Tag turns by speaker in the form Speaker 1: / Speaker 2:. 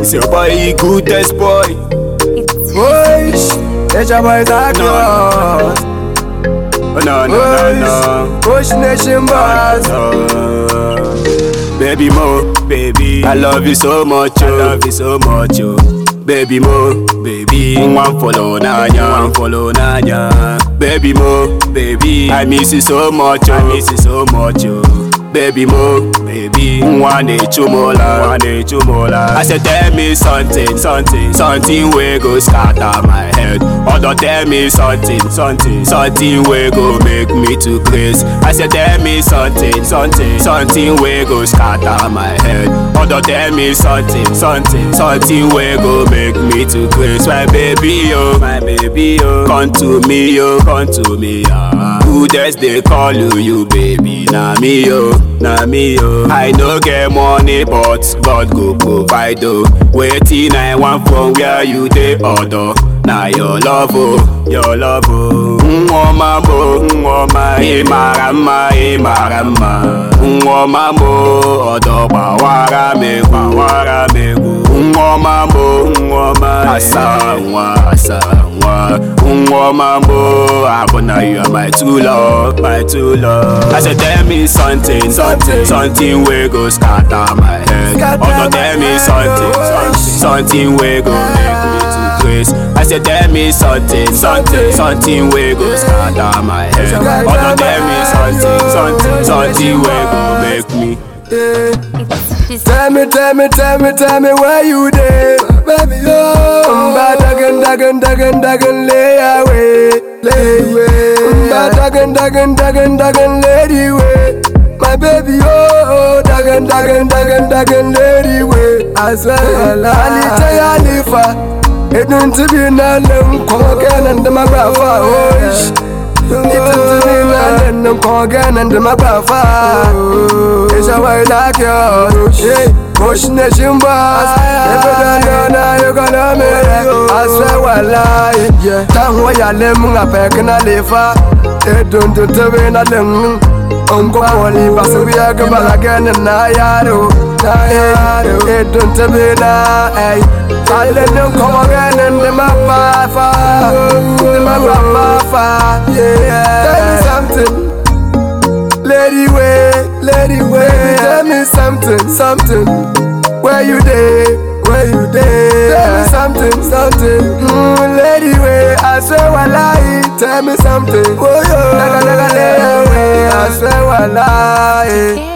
Speaker 1: It's your boy, goodest boy.
Speaker 2: Oi, it's your boy Zakios.
Speaker 1: Oh, no, no, no, no.
Speaker 2: Push Nation Boss.
Speaker 1: Oh, baby Mo, baby, I love you so much, oh. I love you so much, oh. Baby Mo, baby, one follow Nanya, one follow Nanya. Baby Mo, baby, I miss you so much, oh. I miss you so much, oh. Baby Mo, baby, one day chumola, one day chumola. I said tell me something, something, something we go scatter my head. Other tell me something, something, something we go make me to craze. I said tell me something, something, something we go scatter my head. Other tell me something, something, something we go make me to craze. My baby yo, my baby yo, come to me yo, come to me ah. Who just they call you, you baby? Na me yo, na me yo. I no get money, but God go provide oh. Waiting I want from where you dey order. Na your love oh, your love oh. Nwoma mo, nwoma ị mara mma, ị mara mma. Nwoma mo, ọdọ gbawara m egwu, gbawara m egwu. Nwoma mo, nwoma asa nwa, asa nwa. Nwoma mo, abụna you are my true love, my true love. I said tell me something, something, something wey go scatter my head.
Speaker 2: Scatter
Speaker 1: Other tell
Speaker 2: my
Speaker 1: me
Speaker 2: head,
Speaker 1: something,
Speaker 2: oh.
Speaker 1: something, something wey go make me to craze. I said tell me something, something, something wey go scatter my head. Other tell me something, something, something wey go make me.
Speaker 2: Tell me, tell me, tell me, tell me where you dey, baby. Oh, Mba dagan, dagan, dagan, dagan, lay away, lay away. Mba dagan, dagan, dagan, dagan, lady way. My baby, oh, dagan, dagan, dagan, dagan, lady way. I swear, Ali tell Alifa, it don't to be none them come again and the magrafa, oh. sh- It don't to be none them come again and the magrafa. It's a way like yours, yeah. Push nation boss, if you don't know now you gonna make it. I swear, well, lie, yeah. Time where you're living, I pack and I live far. It don't do to be nothing. Uncle Polly, but we are going again and I yaro. It don't to be now, hey. I let them come again and them up far, them up far, yeah. Tell me something. Lady way, lady way, Baby, tell me something, something. Where you dey, where you dey? Tell me something, something. Mm, lady way, I swear I lie. Tell me something. Oh yo, naga naga lady way, I swear I lie.